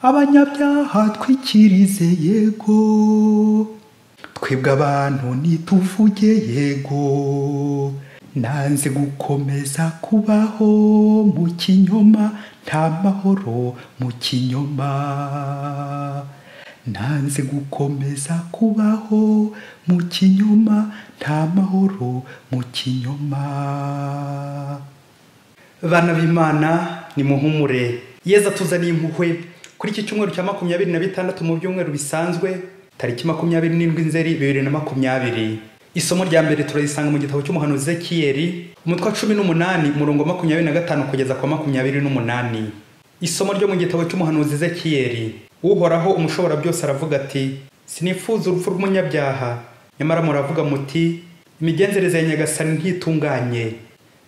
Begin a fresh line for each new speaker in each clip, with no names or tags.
abanyabyaha twikirize yego twebwe abantu ntituvuge yego nanze gukomeza kubaho mu kinyoma nta mahoro mu kinyoma nanze gukomeza kubaho mu kinyoma nta mahoro mu kinyoma
bana b'imana ni muhumure yeza tuzaniye impuhwe kuri iki cyumweru cya makumyabiri na bitandatu mu byumweru bisanzwe tariki makumyabiri n'indwi nzeri bibiri na makumyabiri isomo rya mbere turarisanga mu gitabo cy'umuhanuzi zekiyeri umutwe wa cumi n'umunani umurongo wa makumyabiri na gatanu kugeza kwa makumyabiri n'umunani isomo ryo mu gitabo cy'umuhanuzi zekiyeri uhoraho umushobora byose aravuga ati sinifuza urupfu rw'umunyabyaha nyamara muravuga muti imigenzereze ya nyagasani ntitunganye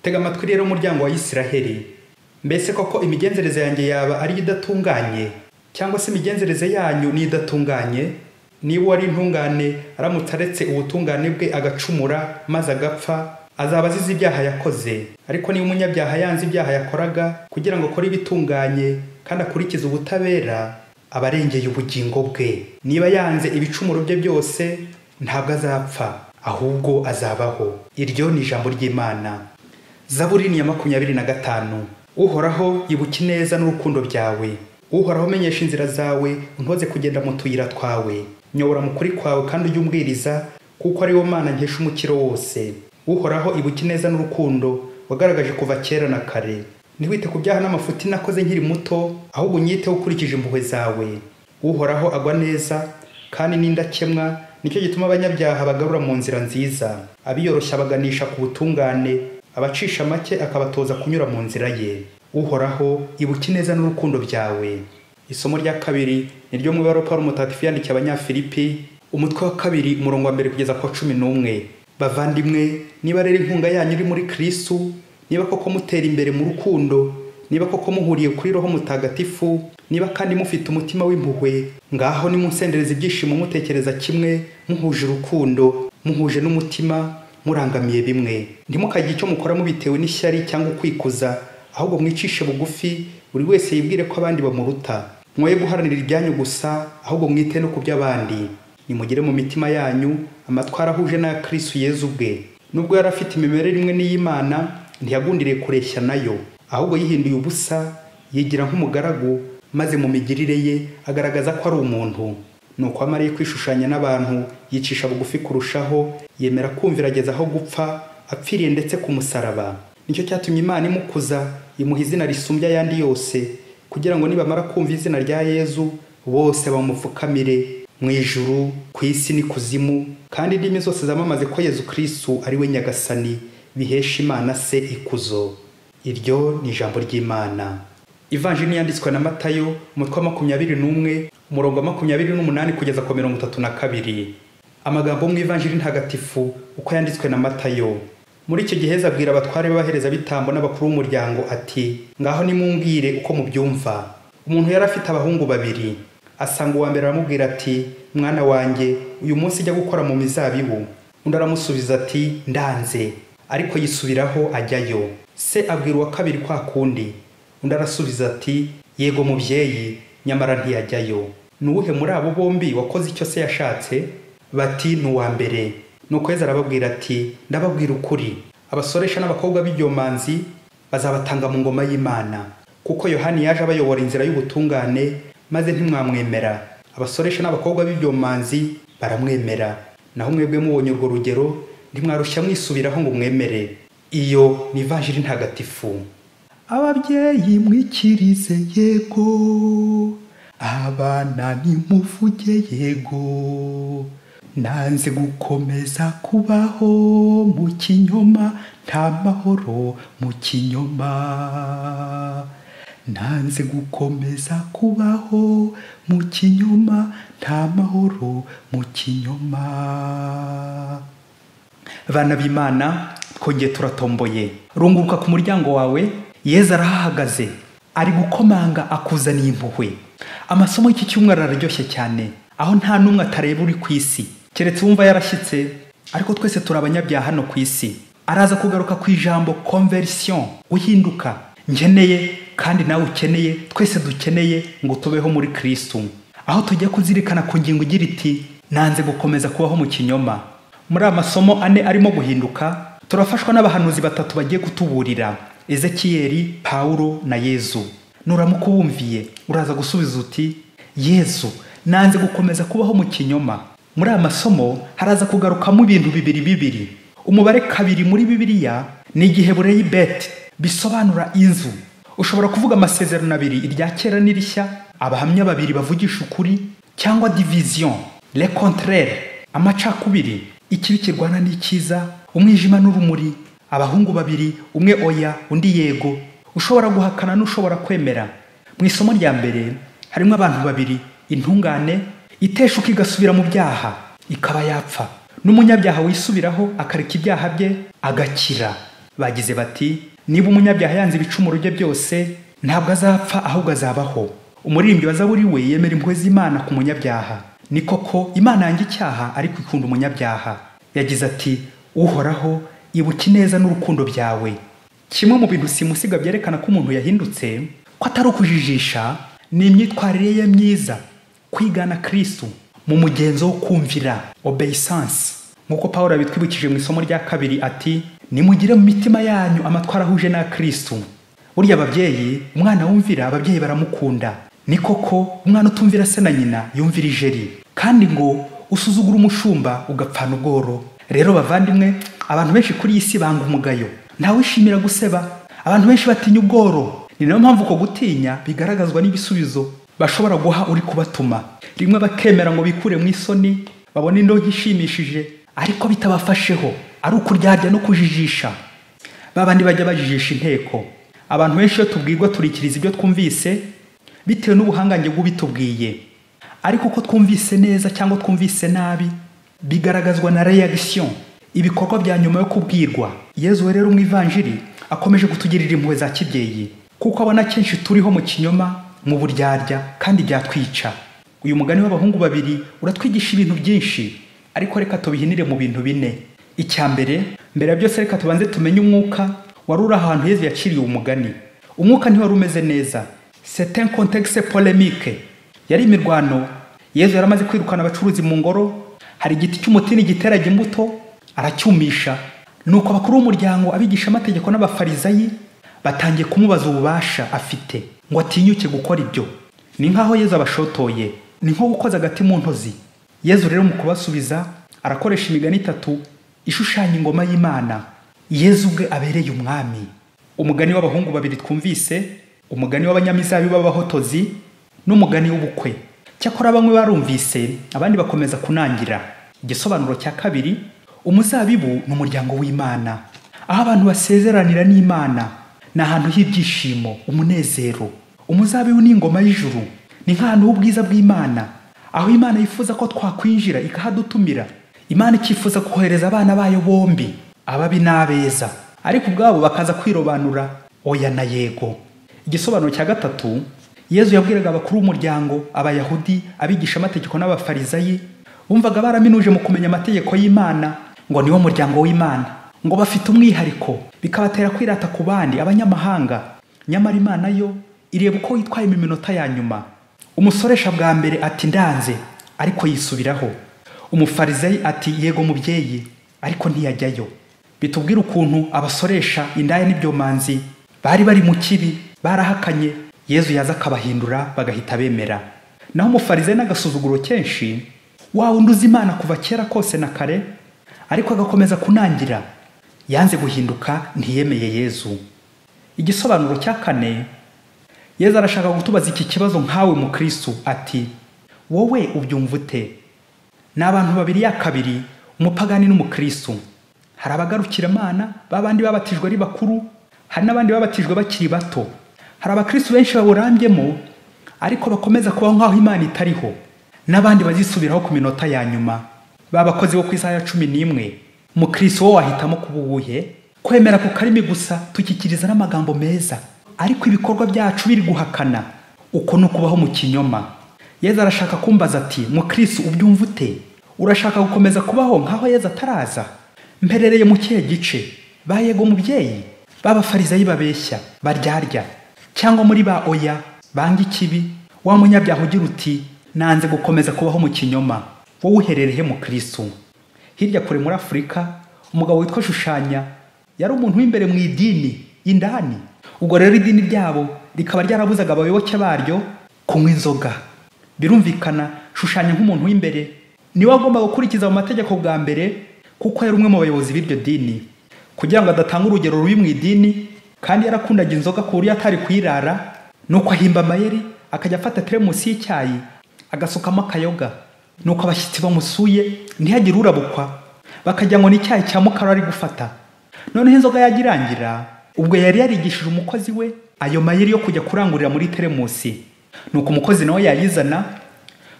tega amatwi rero umuryango wa isiraheli mbese koko imigenzereze yanjye yaba ari idatunganye cyangwa se imigenzereze yanyu ni idatunganye niba uwari intungane aramutse aretse ubutungane bwe agacumura maze agapfa azaba azize ibyaha yakoze ariko niba umunyabyaha yanze ibyaha yakoraga kugira ngo akore ibitunganye kandi akurikize ubutabera aba arengeye ubugingo bwe niba yanze ibicumuro bye byose ntabwo azapfa ahubwo azabaho iryo ni ijambo ry'imana zaburi ni iya makumyabiri na gatanu uhoraho ibuka ineza n'urukundo byawe uhoraho menyesha inzira zawe untoze kugenda mu tuyira twawe nyobora mu kuri kwawe kandi ujye umbwiriza kuko ari wo mana nkesha umukiro wose uhoraho ibuka ineza n'urukundo wagaragaje kuva kera na kare ntiwite ku byaha n'amafuti nakoze nkiri muto ahubwo unyiteho ukurikije impuhwe zawe uhoraho agwa neza kandi n'indakemwa nicyo gituma abanyabyaha bagarura mu nzira nziza abiyoroshya baganisha ku butungane abacisha make akabatoza kunyura mu nzira ye uhoraho ibuka ineza n'urukundo byawe isomo rya kabiri ni ryo mu ibaruwa paul mutagatifu yandikiye abanyafilipi umutwe wa kabiri umurongo wa mbere kugeza ku wa cumi n'umwe bavandimwe niba rero inkunga yanyu iri muri kristu niba koko mutera imbere mu rukundo niba koko muhuriye kuri roho mutagatifu niba kandi mufite umutima w'impuhwe ngaho nimunsendereza ibyishimo mutekereza kimwe muhuje urukundo muhuje n'umutima murangamiye bimwe ntimukagire icyo mukora mubitewe n'ishyari cyangwa ukwikuza ahubwo mwicishe bugufi buri wese yibwire ko abandi bamuruta mwoye guharanira ibyanyu gusa ahubwo mwite no ku by'abandi nimugire mu mitima yanyu amatwara ahuje n'aya kirisitu yezu ubwe nubwo yari afite imimerere imwe n'iy'imana ntiyagundiriye kureshya nayo ahubwo yihinduye ubusa yigira nk'umugaragu maze mu migirire ye agaragaza ko ari umuntu ni uko amariye kwishushanya n'abantu yicisha bugufi kurushaho yemera kumvirageza aho gupfa apfiriye ndetse ku musaraba nicyo cyatumye imana imukuza imuha izina risumbye ayandi yose kugira ngo nibamara kumva izina rya yezu bose bamupfukamire mu ijuru ku isi n'ikuzimu kandi indimi zose zamamaze ko yezu kirisitu ari we nyagasani bihesha imana se ikuzo iryo ni ijambo ry'imana ivanjini yanditswe na matayo umutwe wa makumyabiri n'umwe umurongo wa makumyabiri n'umunani kugeza ku mirongo itatu na kabiri amagambo mu ivanjiri ntagatifu uko yanditswe na matayo muri icyo gihe zabwira abatware b'abaherezabitambo n'abakuru b'umuryango ati ngaho nimumbwire uko mubyumva umuntu yari afite abahungu babiri asanga uwa mbere aramubwira ati mwana wanjye uyu munsi ujya gukora mu mizabibu undi aramusubiza ati ndanze ariko yisubiraho ajyayo se abwira uwa kabiri kwa kundi undi arasubiza ati yego mubyeyi nyamara ntiyajyayo ni uwuhe muri abo bombi wakoze icyo se yashatse bati ni uwa mbere nuko yezu arababwira ati ndababwira ukuri abasoresha n'abakobwa b'ibyomanzi bazabatanga mu ngoma y'imana kuko yohani yaje abayobora inzira y'ubutungane maze ntimwamwemera abasoresha n'abakobwa b'ibyomanzi baramwemera naho mwebwe mubonye urwo rugero ntimwarushya mwisubiraho ngo mwemere iyo ni ivanjiri ntagatifu
ababyeyi mwikirize yego abana nimuvuge yego nanze gukomeza kubaho mu kinyoma nta mahoro mu kinyoma nanze gukomeza kubaho mu kinyoma nta mahoro mu kinyoma
bana b'imana twongeye turatomboye runguruka ku muryango wawe yeza arahahagaze ari gukomanga akuzaniye impuhwe amasomo y'iki cyumweru araryoshye cyane aho nta n'umwe atareba uri ku isi keretse wumva yarashyitse ariko twese turi abanyabyaha hano ku isi araza kugaruka ku ijambo konverisiyo guhinduka nkeneye kandi nawe ukeneye twese dukeneye ngo tubeho muri kirisitu aho tujya kuzirikana ku ngingo igira iti nanze gukomeza kubaho mu kinyoma muri amasomo ane arimo guhinduka turafashwa n'abahanuzi batatu bagiye kutuburira ezekiyeli pawulo na yezu nuramuka wumviye uraza gusubiza uti yezu nanze gukomeza kubaho mu kinyoma muri aya masomo haraza kugarukamo ibintu bibiri bibiri umubare kabiri muri bibiliya ni igihe bureye beti bisobanura inzu ushobora kuvuga amasezerano abiri irya kera n'irishya abahamya babiri bavugisha ukuri cyangwa division le contraire amacakubiri ikibi kirwana n'ikiza umwijima n'urumuri abahungu babiri umwe oya undi yego ushobora guhakana n'ushobora kwemera mu isomo rya mbere harimo abantu babiri intungane iteshuka igasubira mu byaha ikaba yapfa n'umunyabyaha wisubiraho akareka ibyaha bye agakira bagize bati niba umunyabyaha yanze ibicumuro bye byose ntabwo azapfa ahubwo azabaho umuririmbyi wazaburi we yemera impuhwe z'imana ku munyabyaha ni koko imana yanjye icyaha ariko ikunda umunyabyaha yagize ati uhoraho ibuka ineza n'urukundo byawe kimwe mu bintu simusiga byerekana ko umuntu yahindutse ko atari ukujijisha ni imyitwarire ye myiza kwigana kirisitu mu mugenzo wo kumvira obeyisansi nk'uko paul abitwibukije mu isomo rya kabiri ati nimugire mu mitima yanyu amatwara ahuje na kirisitu burya ababyeyi umwana wumvira ababyeyi baramukunda ni koko umwana utumvira se na nyina yumvira ijeri kandi ngo usuzugura umushumba ugapfana ubworo rero bavandimwe abantu benshi kuri iyi si banga umugayo ntawishimira guseba abantu benshi batinya ubworo ni nayo mpamvu uko gutinya bigaragazwa n'ibisubizo bashobora guha uri kubatuma rimwe bakemera ngo bikure mu isoni babone indonke ishimishije ariko bitabafasheho ari ukuryarya no kujijisha babandi bajya bajijisha inteko abantu benshi iyo tubwirwa turikiriza ibyo twumvise bitewe n'ubuhangange bw'ubitubwiye ariko uko twumvise neza cyangwa twumvise nabi bigaragazwa na reaction ibikorwa bya nyuma yo kubwirwa yezu rero mu ivanjiri akomeje kutugirira impuhwe za kibyeyi kuko abona kenshi turiho mu kinyoma mu buryarya kandi byatwica uyu mugani w'abahungu babiri uratwigisha ibintu byinshi ariko reka tubihinire mu bintu bine icya mbere mbere ya byose reka tubanze tumenye umwuka wari uri ahantu yezu yaciriye umugani umwuka ntiwari umeze neza setin contexe polemique yari imirwano yezu yari amaze kwirukana abacuruzi mu ngoro hari igiti cy'umutini giteraga imbuto aracyumisha nuko abakuru b'umuryango abigishamategeko n'abafarizayi batangiye kumubaza ububasha afite ngo atinyuke gukora ibyo ni nk'aho yezu abashotoye ni nko gukoza agati mu ntozi yezu rero mu kubasubiza arakoresha imigani itatu ishushanya ingoma y'imana yezu ubwe abereye umwami umugani w'abahungu babiri twumvise umugani w'abanyamizabi b'abahotozi n'umugani w'ubukwe cyakora bamwe barumvise abandi bakomeza kunangira igisobanuro cya kabiri umuzabibu ni umuryango w'imana aho abantu basezeranira n'imana ni ahantu h'ibyishimo umunezero umuzabibu n'ingoma y'ijuru ni nk'ahantu h'ubwiza bw'imana aho imana yifuza ko twakwinjira ikahadutumira imana ikifuza kohereza abana bayo bombi ababi n'abeza ariko ubwabo bakaza kwirobanura oya na yego igisobanuro cya gatatu yezu yabwiraga abakuru b'umuryango abayahudi abigisha amategeko n'abafarizayi bumvaga baraminuje mu kumenya amategeko y'imana ngo niwo muryango w'imana ngo bafite umwihariko bikabatera kwirata ku bandi abanyamahanga nyamara imana yo ireba uko yitwaye mu minota ya nyuma umusoresha bwa mbere ati ndanze ariko yisubiraho umufarizayi ati yego mubyeyi ariko ntiyajyayo bitubwira ukuntu abasoresha indaya n'ibyomanzi bari bari mu kibi barahakanye yezu yaza akabahindura bagahita bemera naho umufarizayi n'agasuzuguro kenshi wa wundi uzi imana kuva kera kose na kare ariko agakomeza kunangira yanze guhinduka ntiyemeye yezu igisobanuro cya kane yezu arashaka gutubaza iki kibazo nkawe mu kirisitu ati wowe ubyumva ute ni abantu babiri ya kabiri umupagani n'umukirisitu hari abagarukiramana b'abandi babatijwe ari bakuru hari n'abandi babatijwe bakiri bato hari abakirisitu benshi bawurambyemo ariko bakomeza kubaho nk'aho imana itariho n'abandi bazisubiraho ku minota ya nyuma babakozi bo ku isaha ya cumi n'imwe mukirisi wo wahitamo kuba uwuhe kwemera ku karimi gusa tukikiriza n'amagambo meza ariko ibikorwa byacu biri guhakana uko ni ukubaho mu kinyoma yeza arashaka kumbaza ati mukirisi ubyumva ute urashaka gukomeza kubaho nk'aho yeza ataraza mperereye mu kihe gice bayego mubyeyi b'abafarizayi babeshya baryarya cyangwa muri ba oya banga ikibi wa munyabyaha ugira uti nanze gukomeza kubaho mu kinyoma wowe uhererehe mu kristo hirya kure muri afurika umugabo witwa shushanya yari umuntu w'imbere mu idini indani ubwo rero idini ryabo rikaba ryarabuzaga abayoboke baryo kunywa inzoga birumvikana shushanya nk'umuntu w'imbere niwe agomba gukurikiza mu mategeko bwa mbere kuko yari umwe mu bayobozi b'iryo dini kugira ngo adatanga urugero rubi mu idini kandi yarakundaga inzoga ku buryo atari kuyirara nuko ahimba amayeri akajya afata teremusi y'icyayi agasukamo akayoga nuko abashyitsi bamusuye ntihagire urabukwa bakagira ngo ni icyayi cya mukara ari gufata noneho inzoga yagirangira ubwo yari yarigishije umukozi we ayo mayeri yo kujya kurangurira muri teremusi nuko umukozi nawe yayizana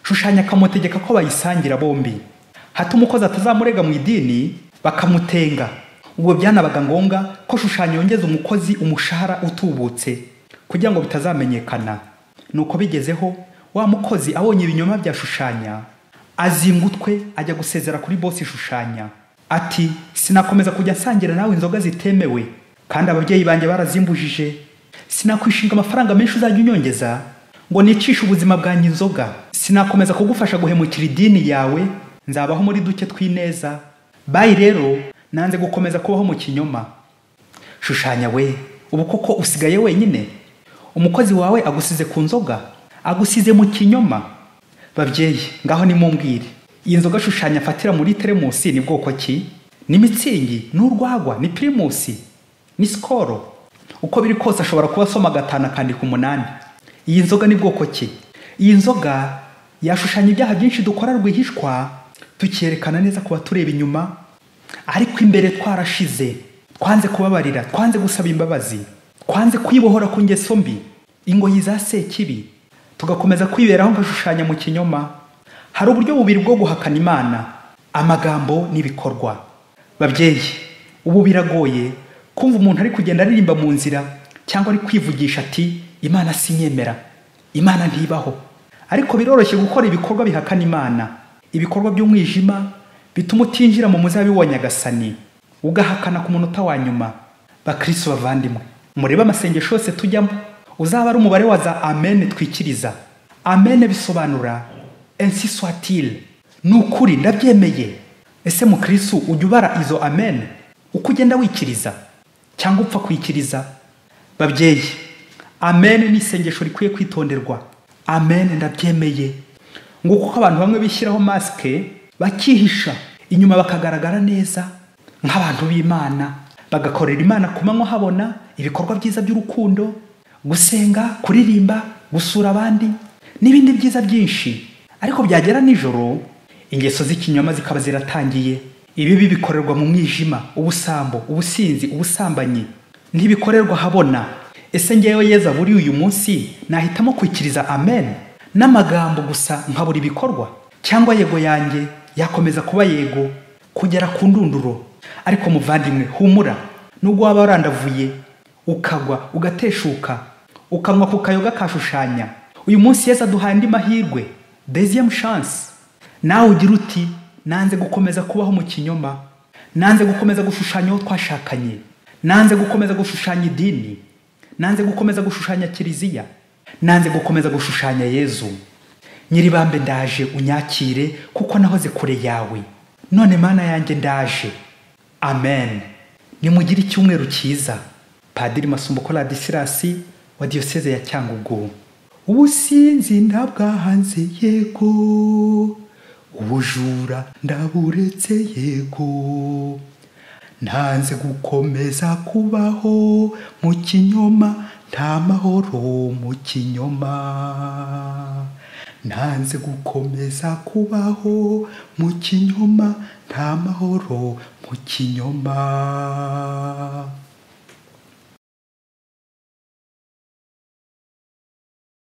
shushanya akamutegeka ko bayisangira bombi hato umukozi atazamurega mu idini bakamutenga ubwo byanabaga ngombwa ko shushanya yongeza umukozi umushahara utubutse kugira ngo bitazamenyekana nuko bigezeho wa mukozi abonye ibinyoma bya shushanya azinga utwe ajya gusezera kuri bosi ishushanya ati sinakomeza kujya asangira nawe inzoga zitemewe kandi ababyeyi banjye barazimbujije sinakwishinga amafaranga menshi uzajya unyongeza ngo nicishe ubuzima bwanjye inzoga sinakomeza kugufasha guhemukira idini yawe nzabaho muri duke tw'ineza bayi rero nanze gukomeza kubaho mu kinyoma shushanya we ubu koko usigaye wenyine umukozi wawe agusize ku nzoga agusize mu kinyoma babyeyi ngaho nimumbwire iyi nzoga ashushanya afatira muri teremusi ni bwoko ki ni mitsingi ni urwagwa ni pirimusi ni sikoro uko biri kose ashobora kuba asoma gatanu akandika umunani iyi nzoga ni bwoko ki iyi nzoga yashushanya ibyaha byinshi dukora rwihishwa tukerekana neza ku batureba inyuma ariko imbere twarashize twanze kubabarira twanze gusaba imbabazi twanze kwibohora ku ngeso mbi ingoyi za sekibi tugakomeza kwiberaho ngashushanya mu kinyoma hari uburyo bubiri bwo guhakana imana amagambo n'ibikorwa babyeyi ubu biragoye kumva umuntu ari kugenda aririmba mu nzira cyangwa ari kwivugisha ati imana sinyemera imana ntibaho ariko biroroshye gukora ibikorwa bihakana imana ibikorwa by'umwijima bituma utinjira mu muzabibu wa nyagasani ugahakana ku munota wa nyuma bakristo bavandimwe murebe amasengesho yose tujyamo uzaba ari umubare wa za amen twikiriza amen bisobanura ensi swatile ni ukuri ndabyemeye ese mukristu ujya ubara izo amen uko ugenda wikiriza cyangwa upfa kwikiriza babyeyi amen ni isengesho rikwiye kwitonderwa amen ndabyemeye ngo kuko abantu bamwe bishyiraho masike bakihisha inyuma bakagaragara neza nk'abantu b'imana bagakorera imana ku manywa habona ibikorwa byiza by'urukundo gusenga kuririmba gusura abandi n'ibindi byiza byinshi ariko byagera nijoro ingeso z'ikinyoma zikaba ziratangiye ibibi bikorerwa mu mwijima ubusambo ubusinzi ubusambanyi ntibikorerwa habona ese ngewe yeza buri uyu munsi nahitamo kwikiriza amen n'amagambo gusa nkabura ibikorwa cyangwa yego yanjye yakomeza kuba yego kugera ku ndunduro ariko muvandimwe humura nubwo waba warandavuye ukagwa ugateshuka ukanywa ku kayoga kashushanya uyu munsi yesu aduhaye andi mahirwe deziyemu shansi nawe ugira uti nanze gukomeza kubaho mu kinyoma nanze gukomeza gushushanya uwo twashakanye nanze gukomeza gushushanya idini nanze gukomeza gushushanya kiliziya nanze gukomeza gushushanya yezu nyiribambe ndaje unyakire kuko nahoze kure yawe none mana yanjye ndaje amen nimugire icyumweru cyiza padiri masumbo koladisilasi wa diyoseze ya cyangugu
ubusinzi ndabwahanze yego ubujura ndaburetse yego ntanze gukomeza kubaho mu kinyoma nta mahoro mu kinyoma ntanze gukomeza kubaho mu kinyoma nta mahoro mu kinyoma